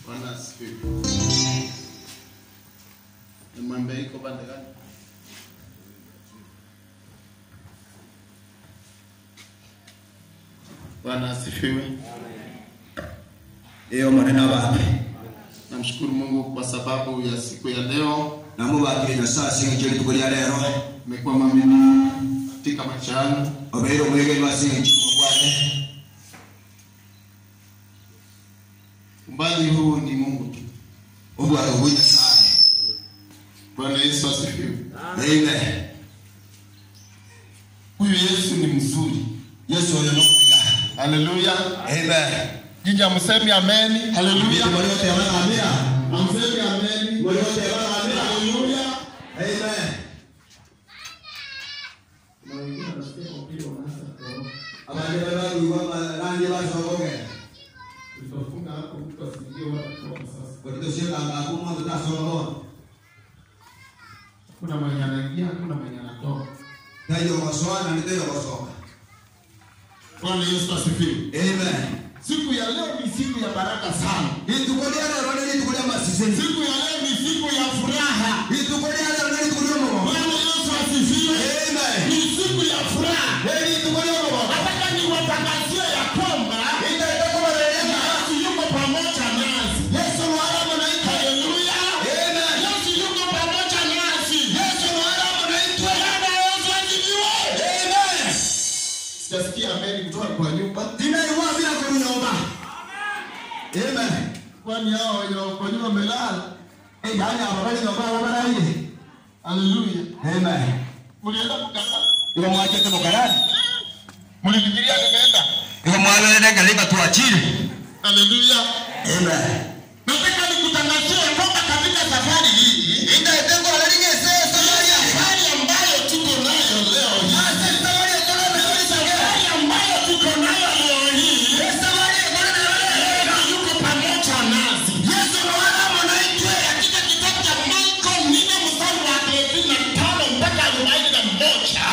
Bwana asifiwe. Nimwambie iko pande gani? Bwana asifiwe. iyo maneno babe Namshukuru Mungu kwa sababu ya siku ya leo. namubakire nyasaye asinga ekyo lituko lya leero Umekuwa mwaminifu katika maisha yangu. obeire omwegeri wasinga ekikumo bwate Umbali huu ni Mungu tu. obwalo bwe nyasaye Bwana Yesu asifiwe. amen Huyu Yesu ni mzuri. yesu oyo nokuya Haleluya. amen Nyinyi hamsemi ameni. Haleluya. muliote abagamira Hamsemi ameni. muliote abagamira Haleluya. amen Na wengine wanasikia kwa vile wanaanza kuoga. abandi babaluwa malangi basogogera Tutafunga hapo mtu asiingie wala kutoka sasa. kotitosyekanga akumonto tasogoona Kuna mwenye anaingia, kuna mwenye anatoka. tayogoswana niteyogosoka Bwana Yesu asifiwe. amen Siku ya leo ni siku ya baraka sana. lituko lya leero ne lituko lya masiseni Siku ya leo ni siku ya furaha. lituko lya leero ne lituko lyomubogo Bwana Yesu asifiwe. amen Ni siku ya furaha. lituko lyomubogo Nataka niwatangazie ya kwamba itaitakobarerenga Yesu yuko pamoja nasi. yesu mwaramu naitwe Haleluya. amen Yesu yuko pamoja nasi. yesu mwaramu naitwe Bwana Yesu asifiwe. amen Sijasikia ameni kutoka kwa nyumba. tinaiwambira kulunyomba amen Kwani hao wenye wako kwa nyumba wamelala. yani abo bali nyomba abo baraye Haleluya. amen Mlienda kukata. iwe mwachete mukarani Mlifikiria nimeenda. iwe mwaberere galika tuachire Haleluya. amen Nataka nikutangazie kwamba katika safari hii safari ambayo tuko nayo leo hii safari ambayo tuko nayo leo hii Yesu yuko pamoja nasi. Katika kitabu cha Marko nne mstari wa thelathini na tano mpaka arobaini na moja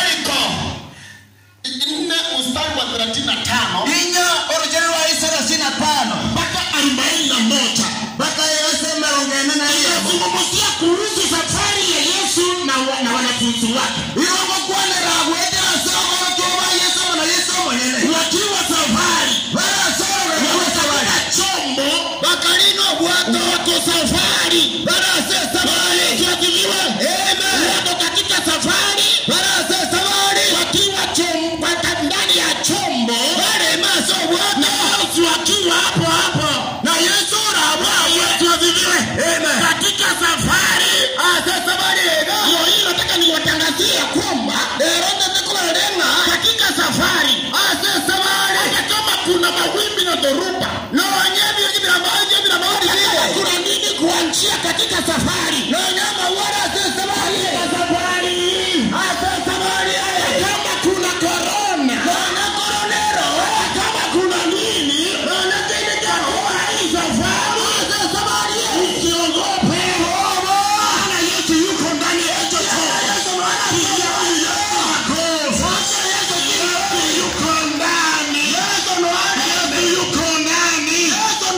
nne mstari wa thelathini na tano inya orujeni rwa isalasini na tano mpaka arobaini na moja mpaka yesu emerongene na iyo inazungumzia kuhusu safari ya Yesu na, wa- na wanafunzi wake irongo kwanera gwetera soko batuba yesu na yesu mwenene wakiwa safari barasoro wako bari katika chombo bakalino bwato wako safari barasesa bari Tuadhiliwe. Amen. wako katika safari barasesa bari wakiwa chom- waka- ndani ya chombo bari maso bwato na Yesu akiwa hapo hapo na yesu rabwawe tuadhiliwe Amen. katika safari asesa bari ega ndio hii nataka niwatangazie ya kwamba eronde tikulerenga katika safari asesa bari hata kama kuna mawimbi na dhoruba nonye biramaje biramaje Hata kuna nini kuanzia katika safari nonyama wara asesa bari katika safari asesa bari kama kuna korona nona koronero kama kuna nini nona tini kwa hii safari asesa bari usiogope maana Yesu yuko ndani ya hicho chombo Kijana yako. Yesu yuko ndani Yesu yuko ndani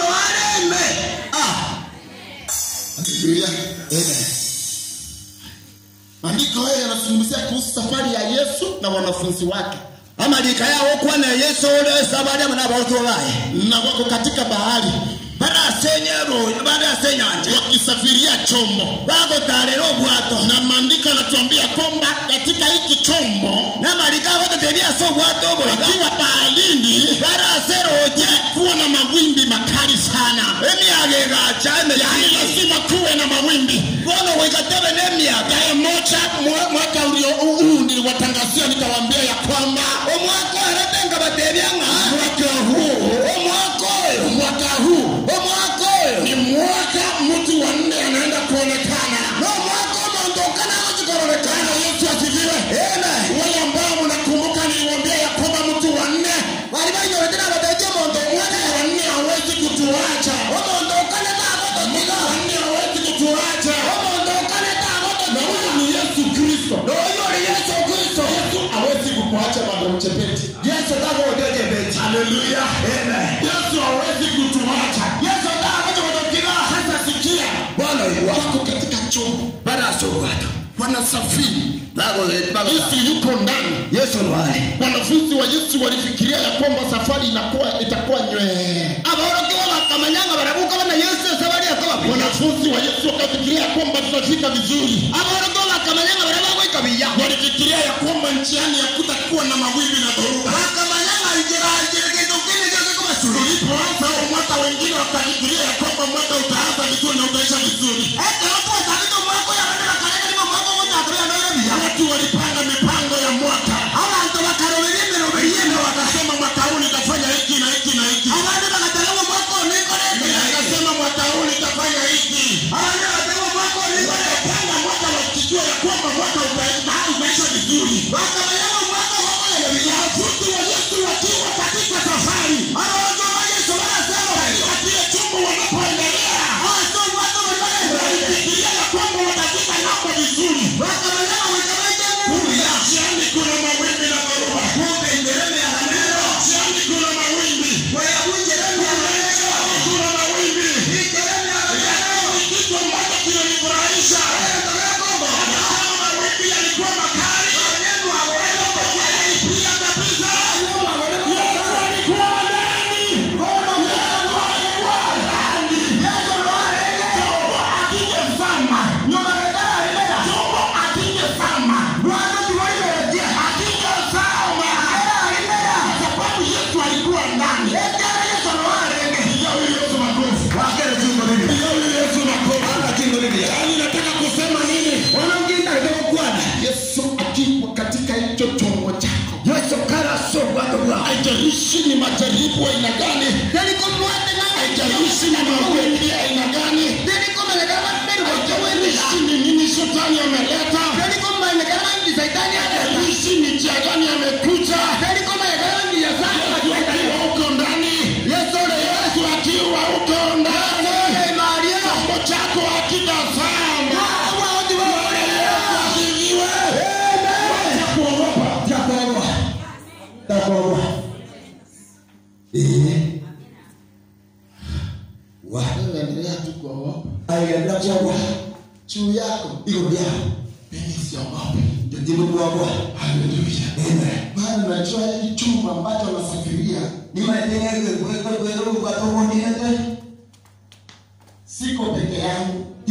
Haleluya. Maandiko haya yanazungumzia kuhusu safari ya Yesu na wanafunzi wake amalika yawo kwana yesu olesa bali amana abaotolaye na wako katika bahari barasenyero barasenyanje wakisafiria chombo bagotalera obwato na maandiko yanatuambia kwamba katika hiki chombo namalika agotetebyasa obwato obwo wakiwa baharini baraseroje kuwa na mawimbi makali sana emyaga egacha yaani emeyai lazima kuwe na mawimbi bono wekatebe n'emyaga tarehe moja mwa- mwaka ulio huu niliwatangazia nikawaambia ya kwamba omwaka orete nga batebyanga mwaka huu omwaka oyo mwaka huu omwaka oyo ni mwaka mtu wa nne anaenda kuonekana n'omwaka omuntu okanago kikoronekana Bwana Yesu asifiwe Amen. wale ambao mnakumbuka niliwaambia ya kwamba mtu wa nne bali banyoretera bateje omuntu omwana wa nne hawezi kutuacha omuntu okaneta agototiga wa nne hawezi kutuacha omuntu okaneta na agototiga huyu ni Yesu Kristo n'oyo oli yesu kristo Yesu hawezi kukuacha madam Chepeti yesu tagootejebeki haleluya Amen. Yesu hawezi kutuacha yesu tagototiga chombo bara asogwato wanasafiri bago bago yesu yuko ndani yesu nwale wanafunzi wa yesu walifikiria ya kwamba safari inakuwa itakuwa nywee aborokiwa bakamanyanga barabuka bana yesu sabari akoba wanafunzi wa yesu wakafikiria ya kwamba tutafika vizuri aborokiwa bakamanyanga barabuka ikabiya walifikiria ya kwamba njiani hakutakuwa na mawimbi na dhoruba bakamanyanga injira injira kitu kile kile kama suru tulipoanza huo mwaka wengine wakafikiria ya kwamba mwaka utaanza vizuri na utaisha vizuri ete watu wasabito mwako ya bana kalenda ni mwako moja akabia ndio biya watu walipanga mipango ya mwaka abantu bakaroberie miroberie na wakasema mwaka huu nitafanya hiki na hiki na hiki abandi bagatalamo mwako niko nende akasema mwaka huu nitafanya hiki abandi bagatalamo mwako niko nende wakapanga mwaka wakijua ya kwamba mwaka uta- utaisha vizuri bakamanyanga mwako wako ya biya wanafunzi wa yesu wakiwa katika safari abantu ba yesu barasema katika kile chumba wanapoendelea aso watu walibarenda walifikiria ya kwamba watafika namba vizuri bakamanyanga wikabaje kubiya njiani kuna mawimbi na dhoruba kumbe ndereme ya hamero njiani kuna mawimbi weya bunjereme ya hamero kuna mawimbi ikereme ya hamero Lakini kitu ambacho kinanifurahisha Yakombo. kama mawimbi yalikuwa makali Maneno awelo yalipiga kabisa Yesu alikuwa ndani Yesu alikuwa ndani Chombo akingezama Chombo akingezama akingezama kwa sababu Yesu alikuwa ndani Pigia huyu Yesu makofi Pigia huyu Yesu makofi Yaani nataka kusema nini Yesu akiwa katika hicho chombo chako haijalishi ni majaribu aina gani haijalishi ni mawimbi aina gani haijalishi ni nini shetani ameleta haijalishi ni njia gani amekuja Yesu akiwa huko ndani Yesu akiwa huko ndani chombo chako hakitazama Yesu asifiwe Wacha kuogopa endelea tu kuogopa juu yako mimi siogopi haleluya maana najua hili chumba ambacho nasafiria siko peke yangu